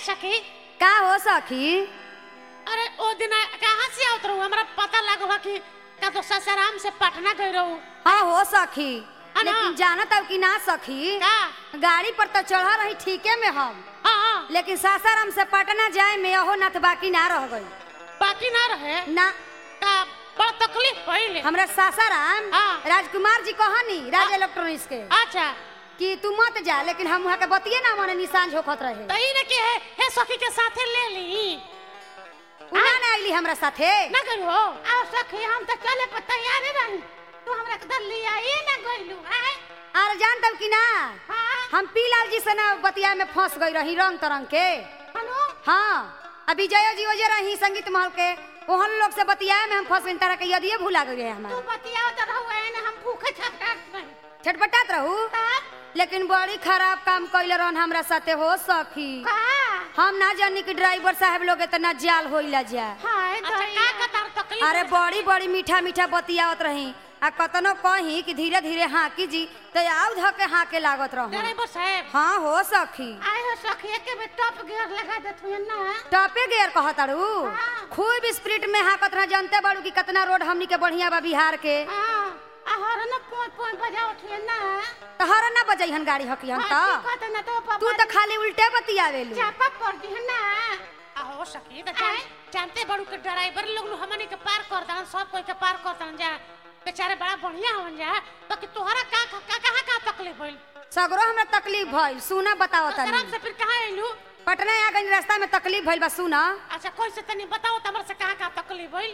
सखी का हो सखी अरे ओ दिन आ- कहाँ से आवत रहू हमरा पता लागल कि का तो ससाराम से पटना गई रहू हाँ हो सखी है ना? लेकिन जानत अब कि ना सखी का गाड़ी पर तो चढ़ा रही ठीके में हम हाँ हाँ लेकिन सासाराम से पटना जाए में अहो नथ बाकी ना रह गई बाकी ना रहे ना का बड़ा तकलीफ भइले हमरा सासाराम हाँ। राजकुमार जी कहनी राज इलेक्ट्रॉनिक्स के अच्छा कि तू मत जा लेकिन हम वहाँ के बतिये ना मने निशान झोकत रहे तो ई ने के है हे सखी के साथे ले ली उना ना आइली हमरा साथे ना करू हो आओ सखी हम तो चले पर तैयार रही तू हमरा के दल लिया ये ना गइलू आए आर जान तब कि ना हाँ हम पीलाल जी से ना बतिया में फंस गई रही रंग तरंग के हनु हाँ अभी जयो जी वजह रही संगीत महल के ओहन लोग से बतियाए में हम फंस गई तरह के यदिए भूला गए तू हमारा बतियाओ तो रहू एने हम भूखे छटकाट नहीं छटपटात रहू लेकिन बड़ी खराब काम कैले रहन हमरा साथे हो सखी का हम ना जानी कि ड्राइवर साहब लोग इतना जाल होइला जा हाय अच्छा का का तार तकलीफ अरे बड़ी बड़ी मीठा मीठा बतियावत रही आ कतनो कही कि धीरे धीरे हाँकी जी तो आउ ध के हाँके लागत रहूं ड्राइवर साहब हाँ हो सखी आए हो सखी के में टॉप गियर लगा देत हुए ना टॉपे गेयर कहताड़ू हाँ। खूब स्पीड में हाँकत रह जानते बाड़ू कि कितना रोड हमनी के बढ़िया बा बिहार के हां आ हर न पोय पोय बजाओ थे ना तो हर ना बजैहन गाड़ी हकी हम हाँ, तो ठीक कहत ना तो पापा तू तो खाली उल्टे बतियावेलू चापा पड़ दी है ना आहो सखी तो जान, जानते बड़ू के ड्राइवर लोग नु हमनी के पार कर दन सब कोई के पार कर दन जा बेचारे बड़ा बढ़िया हवन जा तो कि तोहरा का का का कहां का तकलीफ भइल सगरो हमरा तकलीफ भइल सुना बताओ ससुराल तनी से फिर कहां आइलू पटना आ गई रास्ता में तकलीफ भइल बा सुना अच्छा कोई से तनी बताओ त हमरा से कहां का तकलीफ भइल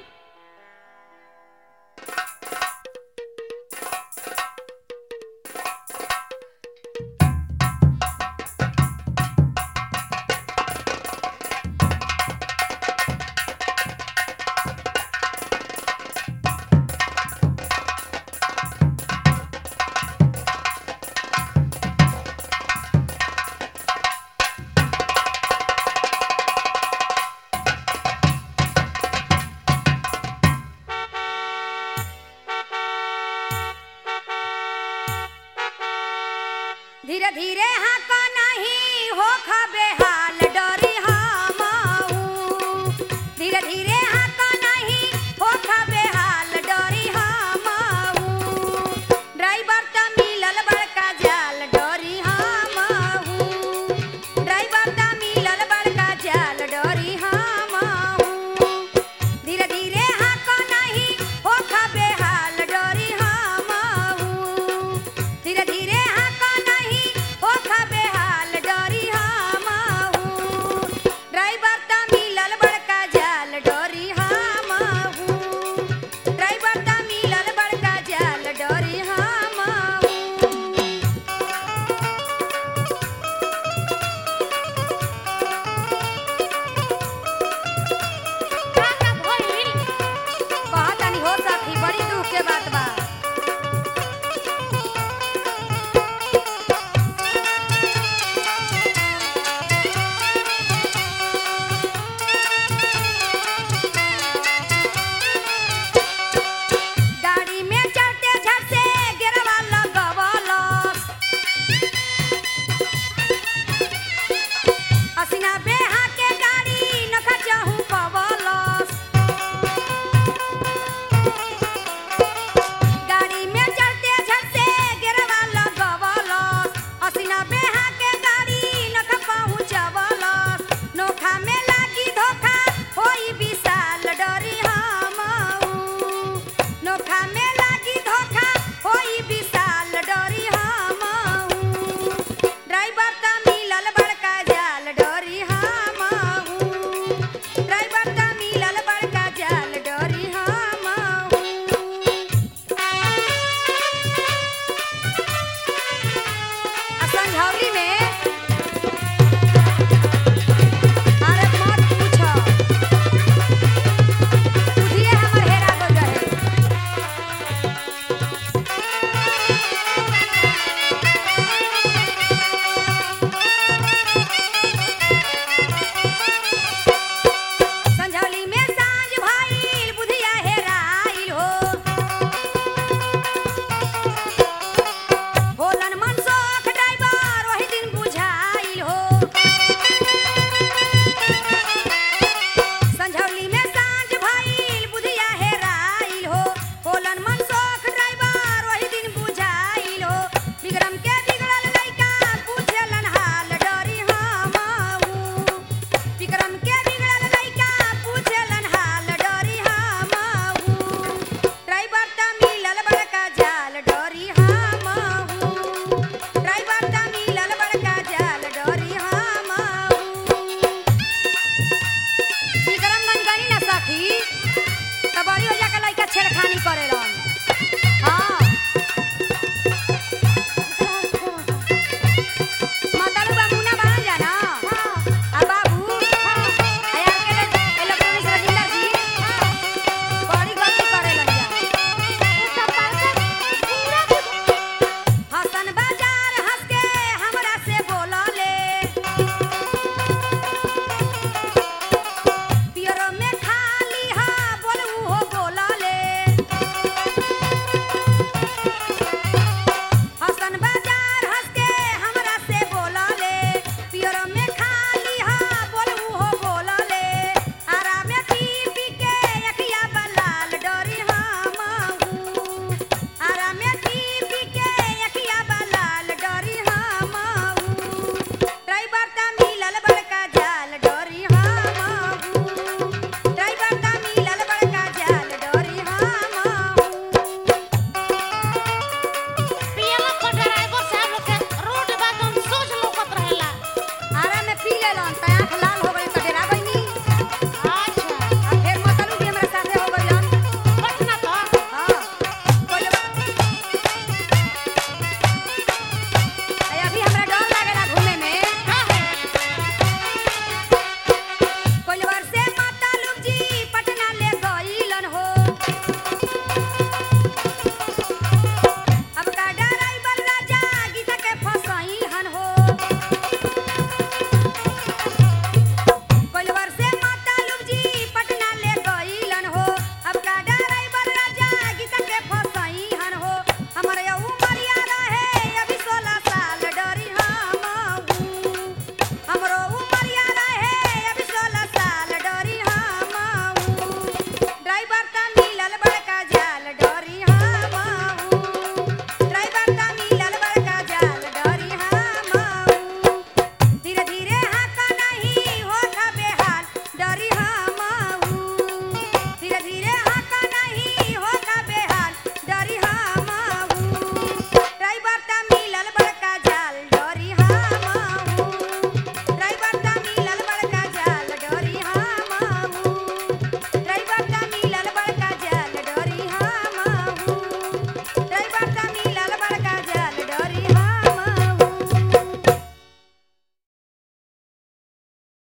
धीरे धीरे हाँक नहीं हो खबे हाल डरी हमहू धीरे धीरे हाँक नहीं हो खबे हाल डरी हमहू ड्राइवर त मिलल बड़का जाल डरी हमहू ड्राइवर त मिलल बड़का जाल डरी हमहू धीरे धीरे हाँक नहीं हो खबे हाल डरी हमहू धीरे धीरे हाँक नहीं हो खबे हाल डरी हमहू ड्राइवर त मिलल बड़का जाल डरी हमहू ड्राइवर त मिलल बड़का जाल डरी हमहू का का भइल कहतनी हो सखी बड़ी दुख के बात बा गाड़ी में चढ़ते झट से गिरवा लगवलस हसीना बेहा के गाड़ी नखा चाहू पवलस गाड़ी में चढ़ते झट से गिरवा लगवलस हसीना बेहा के गाड़ी नखा पहुँचवलस नोखा में लागी धोखा होई विशाल डरी हमहू नोखा में लागी धोखा होई विशाल डरी हमहू ड्राइवर त मिलल बड़का जाल डरी हमहू ड्राइवर त मिलल बड़का जाल डरी हमहू आ संझौली में